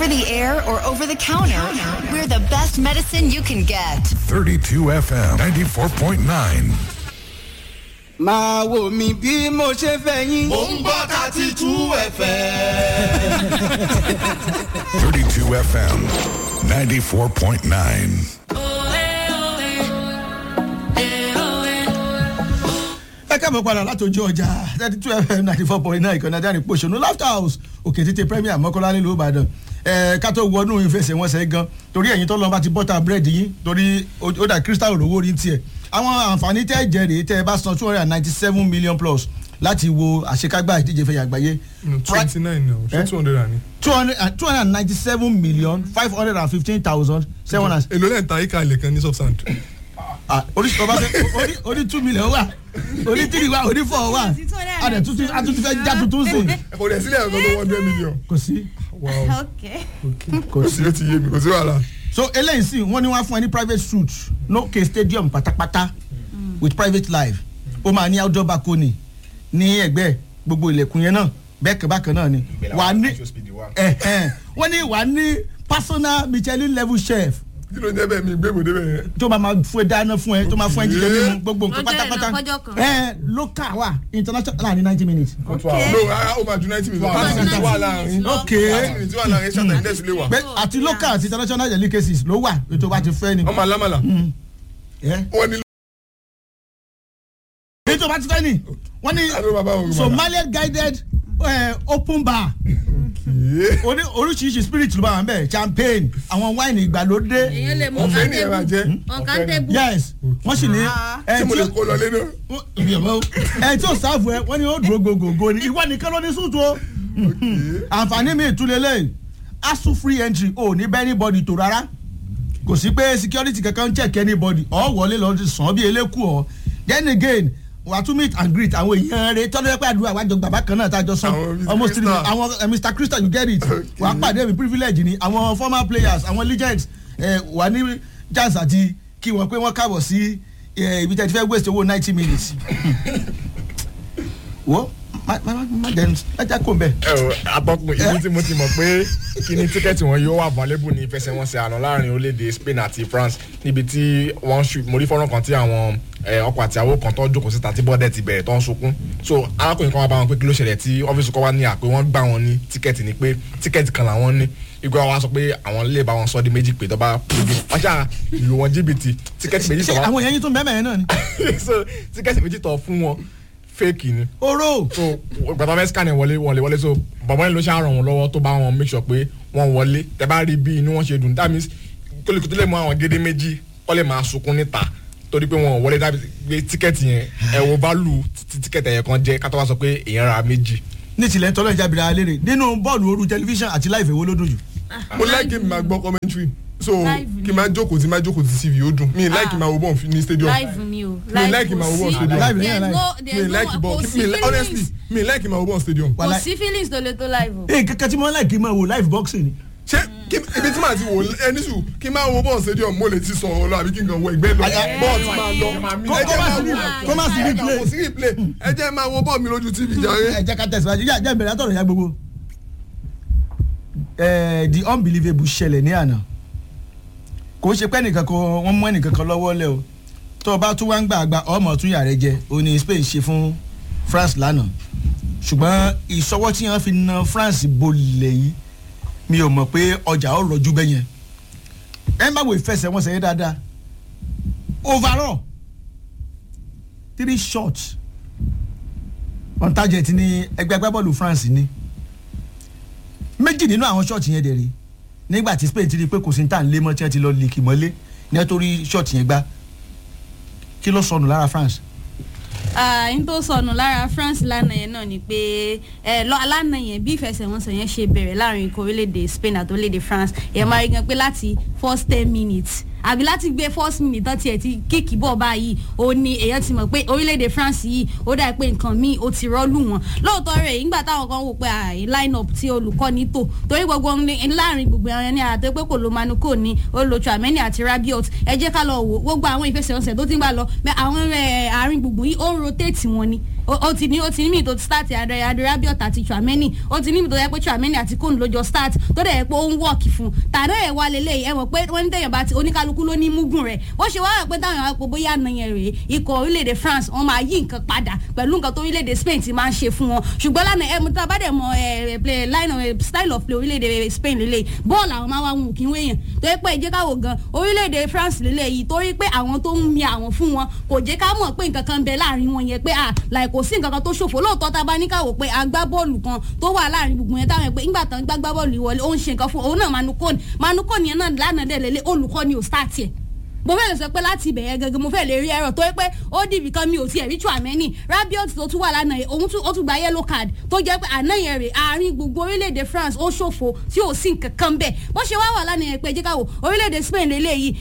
over the air or over the counter, we're the best medicine you can get. 32 FM 94.9. máa wò mí bí mo ṣe fẹ́ yín. Mo ń gbọ́ thirty two ẹ̀fẹ̀. 32 FM 94.9. ẹ káàbọ̀ padà látòjú ọjà thirty two fm ninety four point nine ìkànnì adáni pòṣónú laughter house òkè tètè premier mọ́kànlá nílùú ìbàdàn ẹ ká tó wọnú ìfẹsẹ̀wọnsẹ̀ gan torí ẹ̀yin tó lọ́n bá ti bọ́tà búrẹ́dì yín torí ó dà crystal olówó rí tiẹ̀ àwọn àǹfààní tẹ́ jẹ́ rèé tẹ́ ẹ bá san two hundred and ninety seven million plus láti wo àṣekágbá ìdíje fẹ̀yà àgbáyé twenty nine now ṣé Eh? two hundred and two hundred and two hundred and ninety seven million five hundred and fifteen thousand seven hundred èlò lẹ́yìn ta ika ilẹ̀ kan ní substand. ah oríṣi ọba fẹ orí orí two million wà orí three wà orí four wà a dẹ̀ tuntun a tuntun fẹ́ já tuntun sè kò dẹ̀ sílẹ̀ ọ̀gá tó one hundred million. kò sí wow okay. kò sí ó ti yé mi kò sí wàhálà. so eléyìí sì wọ́n ní wọ́n á fún ẹ ní private suit lókè stadium pátápátá with private live ó máa ní outdoor balcony ní ẹgbẹ́ gbogbo ilẹ̀kùn yẹn náà bẹ́ẹ̀kẹ́ bákan náà ni wà á ní ẹ̀hẹ́n. wọ́n ní wà á ní personal michelin level chef kí ló ń jẹ́ bẹ́ẹ̀ mi gbé ìwé débẹ̀ yẹn. tó máa máa fún ẹ dáná fún ẹ tó máa fún ẹ jíjẹ mímu gbogbo nǹkan Wọ́n jẹ́ pátápátá ìrìnà fọ́jọ́ kan. ẹ local wa international láàrin ninety minutes. no rárá ó máa ju ninety minutes. Ó máa ju 90 wà láàrin. minutes lọ. ok ninety minutes wà láàrin ṣáà tẹ̀lé dẹ́sùn lè wà. pé àti local àti international delicacies ló wà ètò bá ti fẹ́ ni. ọmọ alámàlà ẹ wọ́n ní ètò bá ti fẹ́ ni wọ́n ní àdó bàbá òun somalian guided uh, open bar orí oríṣiríṣi spirit ló bá wà ń bẹ̀ champagne àwọn wine ìgbàlódé èèyàn lè mú ọ̀fẹ́ ni ẹ máa jẹ́. ọ̀kántẹ́bù. yes wọ́n sì ní ẹ tí mo tí lè ó kó lọ lé náà. ẹ tí ó sáàfù ẹ wọ́n ní ó dúró gògògò ni ìwọ nìkan ló ní sùtù o àǹfààní mi ìtúlẹ̀ lẹ́yìn asu free entry ò ní bẹ́ẹ̀ anybody tó rárá kò sí pé security kankan ń check anybody ọ̀ wọlé lọ ti sàn bí eléku ọ̀ then again wà á tún meet and greet àwọn èèyàn rẹ tọ́lú ẹ̀pẹ́ àdúrà wájọ bàbá kan náà tájọ sàn Àwọn Mr. almost three Crystal. àwọn eh, mr crystal you get it wà á pàdé mi privilege ni àwọn former players àwọn legends eh, wà ní chance àti kí wọ́n pé wọ́n káàbọ̀ sí eh, ibi tẹ́ ti fẹ́ waste owó ninety minutes wo má má má má jẹ́ má jẹ́ kó n bẹ̀. atọ́kùn ibi tí mo ti mọ̀ pé kí ni tíkẹ́ẹ̀tì wọn yóò wà available ní ìfẹsẹ̀wọnsẹ̀ àná láàrin orílẹ̀-èdè Spain àti France níbi tí wọ́n ṣù mo rí fọ́nrán kan tí àwọn eh, ọkọ àti àwọn kan tó jókòó síta tí bọ́ọ̀dẹ̀ ti bẹ̀rẹ̀ tó ń sunkún so arákùnrin kan wá bá wọn pé kí ló ṣẹlẹ̀ tí ọ́fíìsì kan wá ní àpé wọ́n gbà wọn ní tíkẹ́ẹ̀tì ni pé tíkẹ́ẹ̀tì kan làwọn ní igbó wa sọ pé àwọn lè bá wọn sọ di méjì pé tó bá wọ́n ṣáà ìlú wọn jìbìtì tíkẹ́ẹ̀tì méjì ṣé sọ àwọn èèyàn yín tún bẹ́ẹ̀ mẹ́rin náà ni. so tíkẹ́ẹ̀tì méjì tọ̀ fún wọn fake ni oró so gbàtà fẹ́ scan ẹ̀ wọlé wọlé wọlé so bàbá yẹn ló ṣe àràn wọn lọ́wọ́ tó bá wọn make sure pé wọ́n wọlé tẹ bá rí bí inú wọn ṣe dùn that means kólíkù tó lè mú àwọn gédé méjì kọ́ lè máa sunkún níta torí pé wọn ò wọlé dábì pé tíkẹ́ẹ̀tì yẹn ẹ̀ wo value tí tíkẹ́ẹ̀tì yẹn kan jẹ́ ká tó wá sọ pé èèyàn ra méjì. ní tilẹ̀ ń tọ́lọ́ ìjábìrì alẹ́ nínú bọ́ọ̀lù oru tẹlifíṣàn àti láìfẹ́ wo ló dùn jù. mo láìkí mi máa gbọ́ commentary so Live kí n máa jókòó tí máa jókòó tí tv ó dùn mi láìkí máa wo bọ́ọ̀ ní stadium live ni o. Mi like ma wo ball stadium. Live ni, There's live. no- mi there's no- láìkí bọ́ọ̀ kò sí mi honestly feelings. mi láìkí máa wo bọ́ọ̀ stadium. kò Wàhálà- sí feelings tó lè tó live o. ee kankan tí mo láì kí n máa wo live boxing ni. ṣé kí ibi tí màá ti wò ẹni sùn kí n máa wo bọ́ọ̀ stadium mo lè ti sọ̀rọ̀ lọ àbí kí n kàn wọ ẹgbẹ́ lọ Aya- bọ́ọ̀ ti máa lọ Kó- ẹ kó jẹ́ má máa sí wo ní- kó má sí ní ẹ kàn play. kò sí replay ẹ jẹ́ máa wo bọ́ọ̀ mi lójú tv jàre. ẹ jẹ́ ká tẹ̀síwájú yá jẹ́ ìbẹ̀rẹ̀ àtọ̀rọ̀ ya gbogbo. Eh, the unbelievable ṣẹlẹ̀ ní àná kò ṣe pé ẹnìkan kan wọ́n mú ẹnìkan kan lọ́wọ́ lẹ́ o tó o bá tún wá ń gbà àgbà ọmọ tún yà rẹ jẹ o ní Spain ṣe fún France lánàá ṣùgbọ́n ìṣọwọ́ tí wọ́n fi na France bolẹ̀ yìí mi ò mọ̀ pé ọjà ó rọjú bẹ́ẹ̀ yẹn ẹ má wo ìfẹsẹ̀wọnsẹ̀ yẹn dáadáa overall three shots on target ní ẹgbẹ́ agbábọ́ọ̀lù France ní méjì nínú àwọn ṣọ́ọ̀tì yẹn dẹ̀ rí nígbà tí Spain ti rí i pé kò sí ní tà ń lé mọ́ tí wọ́n ti lọ lè kì mọ́lé ní ẹ tó rí ṣọ́ọ̀tì yẹn gbá kí ló sọnù lára France. n tó sọnù lára France lánàá yẹn náà ni pé ẹ lọ lánàá yẹn bí ìfẹsẹ̀wọnsẹ̀ yẹn ṣe bẹ̀rẹ̀ láàrin ikọ̀ orílẹ̀-èdè Spain àti orílẹ̀-èdè France yẹn máa rí gan pé láti first ten minutes àbí láti gbé first minute tán tiẹ̀ ti kíkì bọ̀ báyìí ó ní èèyàn ti mọ̀ pé orílẹ̀-èdè France yìí ó dà pé nǹkan míì ó ti rọ́ọ̀lù wọn lóòótọ́ rẹ̀ nígbà táwọn kan wò pé àì line up tí olùkọ́ni tò torí gbogbo ní- láàrin gbogbo àwọn ẹni àti pé kò lo Manuko ní ó lo Tchouaméni àti Rabiot ẹ jẹ́ ká lọ wò gbogbo àwọn ìfẹsẹ̀wọnsẹ̀ tó ti ń gbà lọ bẹ́ẹ̀ àwọn ẹ̀, àárín gbùngbùn yìí ó ń rotate wọn ni ó ó ti ní ó ti ní mi tó start adé adé rabiot àti chouameni ó ti ní mi tó yẹ pé chouameni àti kóun lójó start tó dẹ̀ yẹ pé ó ń wọ́ọ̀kì fún tàdá ẹ̀ wá lélẹ̀ ẹ mọ̀ pé wọ́n ní tẹ̀yàn bá ti oníkálukú ló ní múgùn rẹ̀ ó ṣe wá rẹ̀ pé táwọn àpò bóyá nàyẹn rèé ikọ̀ orílẹ̀-èdè France wọ́n máa yí nǹkan padà pẹ̀lú nǹkan tó orílẹ̀-èdè Spain ti máa ń ṣe fún wọn ṣùgbọ́n lánàá ẹ̀ mo tá a bá dẹ̀ mọ ẹ̀ play line of style of play orílẹ̀-èdè Spain lélẹ̀ bọ́ọ̀lù àwọn máa wá wọn kí wéyàn tó yẹ pé ẹ jẹ́ ká wò gan orílẹ̀-èdè France lélẹ̀ yìí torí pé àwọn tó ń mi àwọn fún wọn kò jẹ́ ká mọ̀ pé nǹkan kan bẹ láàrin wọn yẹn pé à láì kò sí nǹkan kan tó ṣòfò lóòótọ́ tá a bá ní ká wò pé agbábọ́ọ̀lù kan tó wà láàrin gbogbo yẹn táwọn yẹn pé nígbà tán gbágbá bọ́ọ̀lù ìwọlé ó ń ṣe nǹkan fún òun náà manukoni manukoni yẹn náà lánàá dẹ̀ lélẹ̀ olùkọ́ ni ò start yẹ mo fẹ́ lè sọ pé láti ibẹ̀ yẹn gẹ́gẹ́ mo fẹ́ lè rí ẹ̀rọ tó yẹ pé ó dìbì kan mi ò tiẹ̀ rí Tchouaméni Rabiot tó tún wà lánàá yẹn òun ó tún gba yellow card tó jẹ́ pé àná yẹn rè àárín gbogbo orílẹ̀-èdè France ó ṣòfò tí ò sí nǹkan kan bẹ́ẹ̀ bó ṣe wá wà lánàá yẹn pé jẹ́ ká wò orílẹ̀-èdè Spain lélẹ́yìí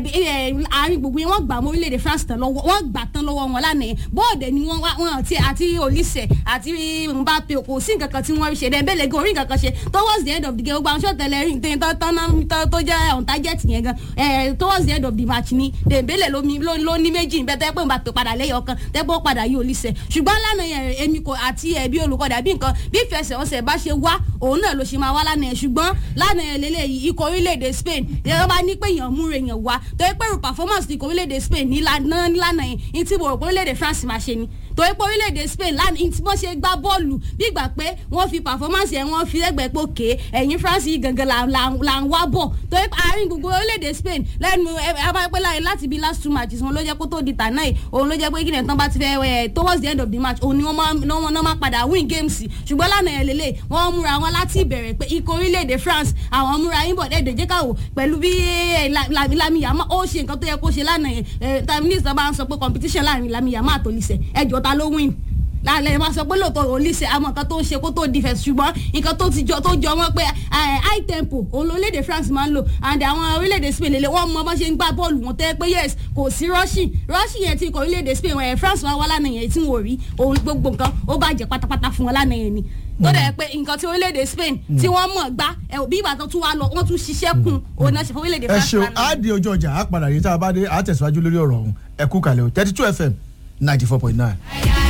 àárín gbogbo yẹn wọ́n gbà mọ́ orílẹ̀-èdè France tán lọ́wọ́ wọ́n gbà tán lọ́wọ́ wọn lánàá yẹn bọ́ọ̀dẹ̀ ni wọ́n wọ́n àti àti Olise àti Mbappe kò sí nǹkan kan tí wọ́n rí ṣe dẹ̀ bẹ́ẹ̀ gan orí nǹkan kan ṣe towards the end of the game gbogbo àwọn ṣọ́ọ̀tẹ̀lẹ̀ rí nǹkan tó jẹ́ on target yẹn gan towards the end of the match ni dembele lomi ló ní méjì níbẹ̀ tẹ́ pé Mbappe padà lẹ́yìn ọ̀kan tẹ́ pé ó padà yí Olise ṣùgbọ́n lánàá yẹn èmi kò àti ẹ̀bí olùkọ́ dàbí nǹkan bí ìfẹsẹ̀wọnsẹ̀ bá ṣe wá òun náà ló ṣe máa wá lánàá yẹn ṣùgbọ́n lánàá yẹn lélẹ́yìí ikọ̀ orílẹ̀-èdè Spain yẹn bá ní pé èèyàn múre yẹn wá tó yẹ pé performance ikọ̀ orílẹ̀-èdè Spain ní lánàá yẹn ní tí mo rò pé orílẹ̀-èdè France máa ṣe ni torí pé orílẹ̀-èdè Spain lánàá tí wọ́n ṣe gbá bọ́ọ̀lù bí ìgbà pé wọ́n fi performance yẹn wọ́n fi lẹ́gbẹ̀ẹ́ pé òkè ẹ̀yìn France yìí gangan là ń wá bọ̀ torí pé àárín gbogbo orílẹ̀-èdè Spain lẹ́nu abáyọpẹ́ láyé láti bí last two matches wọn ló jẹ́ kó tó di tànà yìí òun ló jẹ́ pé kíni ẹ̀tàn bá ti fẹ́ ẹ̀ towards the end of the match òun ni wọ́n máa padà win games ṣùgbọ́n lánàá yẹn lélẹ̀ wọ́n múra wọn láti ìbẹ̀rẹ̀ pé ikọ̀ orílẹ̀-èdè France àwọn múra yín bọ̀ dẹ́ẹ̀dẹ̀ jẹ́ káwò pẹ̀lú bí Lamiyama ó ṣe nǹkan tó yẹ kó ṣe lánàá yẹn time minister bá ń sọ pé competition láàrin Lamiyama àtòlísẹ̀ ẹjọ́ ta ló win lálẹ́ máa sọ pé lóòótọ́ Olise àmọ́ nǹkan tó ń ṣe kó tó defense ṣùgbọ́n nǹkan tó ti jọ tó jọ wọ́n pé high tempo òun lórílẹ̀‐èdè France máa ń lò and àwọn orílẹ̀‐èdè Spain lélẹ̀ wọ́n mọ bá ṣe ń gbá bọ́ọ̀lù wọn tẹ́ pé yes kò sí rushing rushing yẹn ti kọ orílẹ̀‐èdè Spain wọ̀nyẹn France wá wá lánàá yẹn tí wọ́n rí òun gbogbo nǹkan ó bàjẹ́ pátápátá fún wọn lánàá yẹn ni tó dẹ̀ pé nǹkan tí orílẹ̀-èdè Spain tí wọ́n mọ̀ gbá bí ìgbà tó tún wá lọ wọ́n tún ṣiṣẹ́ kun òun náà ṣe fún orílẹ̀-èdè ẹ France ṣeun á di ojú ọjà á padà yìí tá a bá dé á tẹ̀síwájú lórí ọ̀rọ̀ ọ̀hún ẹ kú kalẹ̀ o thirty two fm ninety four point nine.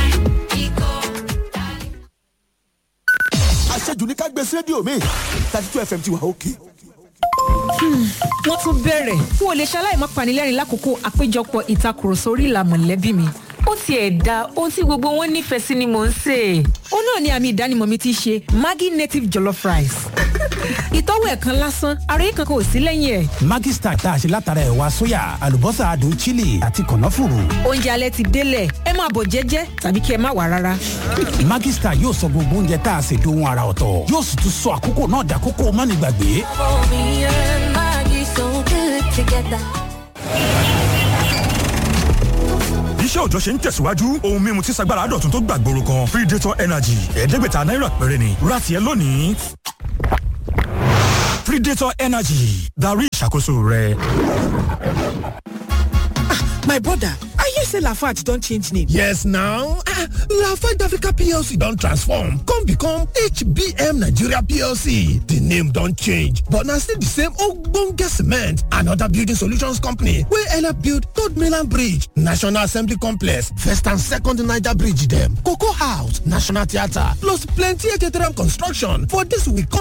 àṣejù ní ká gbé sí rédíò mi thirty two fm ti wà òkè. wọ́n tún bẹ̀rẹ̀ n ò lè ṣaláì má panilẹ́rìn lákòókò àpéjọpọ̀ ìtakùrọ̀sọ orí ìlà mọ̀lẹ́bí mi ó tiẹ̀ da ohun tí gbogbo wọn nífẹ̀ẹ́ sí ni mò ń sè é. ó náà ni àmì ìdánimọ̀ mi ti ṣe maggi native jollof rice. ìtọ́wò ẹ̀ kan lásán ara yìí kankan ò sí lẹ́yìn ẹ̀. Maggi Star tá a ṣe látara ẹ̀wà sóyà àlùbọ́sà adùn chili àti kànáfùrù. oúnjẹ alẹ́ ti délẹ̀ ẹ máa bọ̀ jẹ́jẹ́ tàbí kí ẹ má wà rárá. Maggi Star yóò sọ gbogbo oúnjẹ tá a ṣe dohun ara ọ̀tọ̀ yóò sì tún sọ àkókò náà dàkókò mánigbàgbé. iṣẹ́ òjọ́ ṣe ń tẹ̀síwájú ohun mímu tí sagbára dọ̀tun tó gbàgbóró kan predator energy ẹ̀ẹ́dẹ́gbẹ̀ta náírà péré ni ra tiẹ̀ lónìí. predator energy darí ìṣàkóso rẹ. my brother i hear say lafarge don change name. yes now ah lafarge africa plc don transform come become hbm nigeria plc di name don change but na still di same ogbonge cement and oda building solutions company wey help build third mainland bridge national assembly complex first and second niger bridge dem cocoa house national theatre plus plenty htm construction for dis we